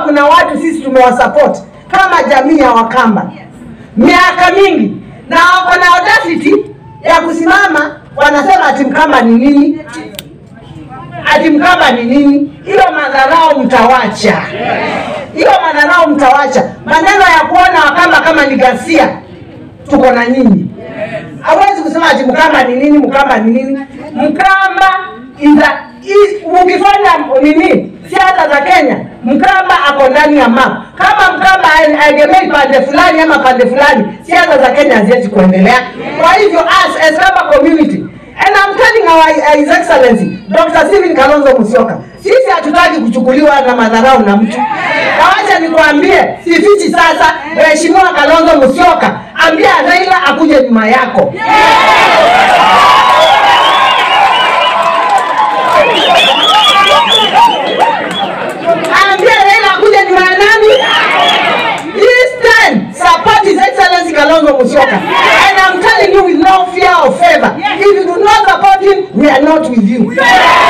kuna watu sisi tumewasupport kama jamii ya Wakamba miaka mingi, na wako na audacity ya kusimama wanasema ati Mkamba ni nini, ati Mkamba ni nini. Hiyo madharau mtawacha, hiyo madharau mtawacha. Maneno ya kuona Wakamba kama ni ghasia, tuko na nyinyi. Hawezi kusema ati Mkamba ni nini, Mkamba ni nini. Mkamba is a, is, ukifanya nini siasa za Kenya, Mkamba ako ndani ya map. Kama Mkamba haegemei pande fulani ama pande fulani, siasa za Kenya haziwezi kuendelea. Kwa hivyo us as Kamba community and I'm telling our His Excellency Dr. Stephen Kalonzo Musyoka, sisi hatutaki kuchukuliwa na madharau na mtu. Na wacha nikwambie, sifichi sasa, Mheshimiwa Kalonzo Musyoka, ambia Raila akuje nyuma yako. Ambia Raila akuje nyuma ya nani? This time, support His Excellency Kalonzo Musyoka. And I'm telling you with no fear of favor, if you do not support him, we are not with you.